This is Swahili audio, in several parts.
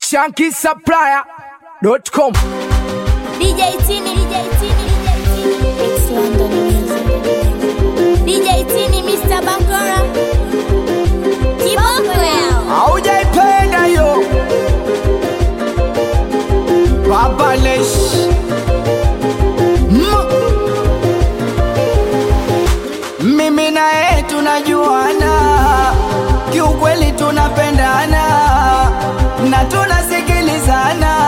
shankisupplier.com DJ Tini, DJ Tini, DJ Tini. It's London music. DJ Tini, Mr. Bangora. Kiboko yao. haujaipenda hiyo babalesh mimi naye tunajuana kiukweli tunapendana na tunasikilizana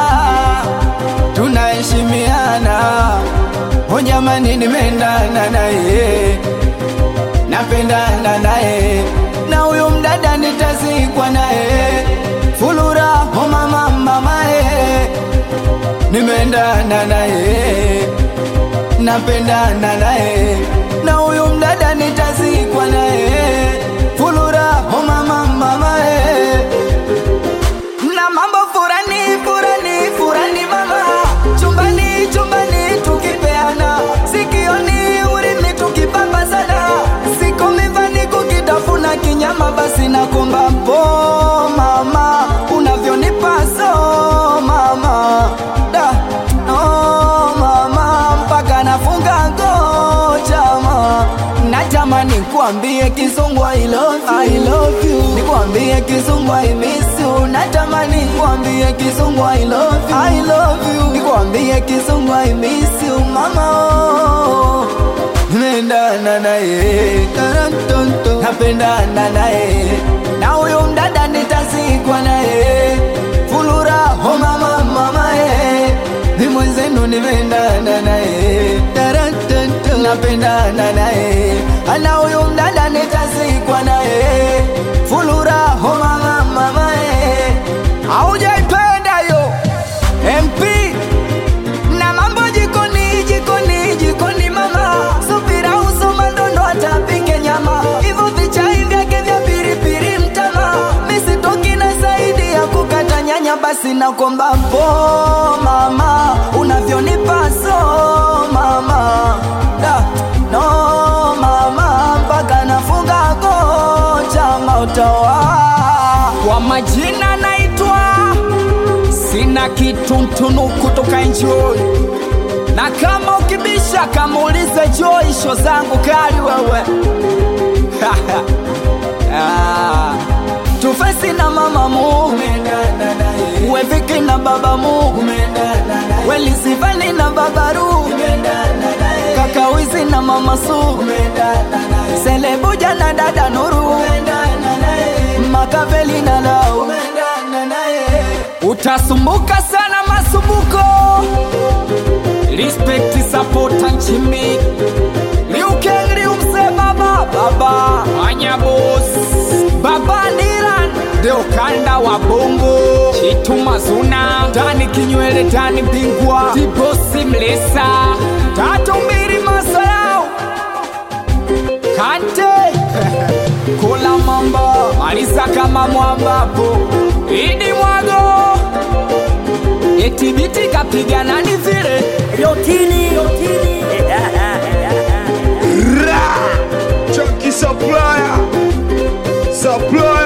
tunaheshimiana o jamani nimeendana naye napendana naye na huyu mdada nitazikwa naye fulura o mama mamae nimeendana naye napendana naye na huyu mdada nitazikwa naye fulura o mama mamae na mambo furani furani furani mama chumbani chumbani tukipeana sikioni urimi tukipamba sana siku mivani kukitafuna kinyama basi nakomba mpo mama unavyonipa so mama da no mama mpaka nafunga ngochama natamani kuambie kizungu I love you, I love you. Nikwambie kizungu I miss you. Natamani kuambie kizungu I love you, I love you. Nikwambie kizungu I miss you mama oh. Nendana naye Tarantonto. napendana naye na huyo mdada nitazikwa naye fulura oh mama mama eh. ni mwenzenu nimendana naye Tarantonto. napendana naye ana huyo mdada nitazikwa naye fulura oh mama mama eh. haujaipenda yo MP na mambo jikoni jikoni jikoni mama subira usoma ndondo atapike nyama hivyo vichai vyake vya piripiri mtama misitoki na zaidi ya kukata nyanya basi nakomba mpo mama unavyonipa so mama da, no mama mpaka nafunga kocha mautoa kwa majina naitwa sina kitu kutoka enjoy na kama ukibisha kamuulize Joy sho zangu kali wewe Ah, tufesi na mama mu weviki na baba mu welisivani na babaru kakawizi na mama su selebuja na dada nuru makaveli na lau utasumbuka sana masumbuko respect support nchimi liukengli umse baba baba anyabos baba nilan ndio kanda wa bongo chitu mazuna tani kinywele tani bingwa tibosi mlesa tatu mbili masayao kante kula mamba maliza kama mwambapo idi mwago eti biti kapigana ni vile Yotini, Yotini. Chunky supplier, supplier.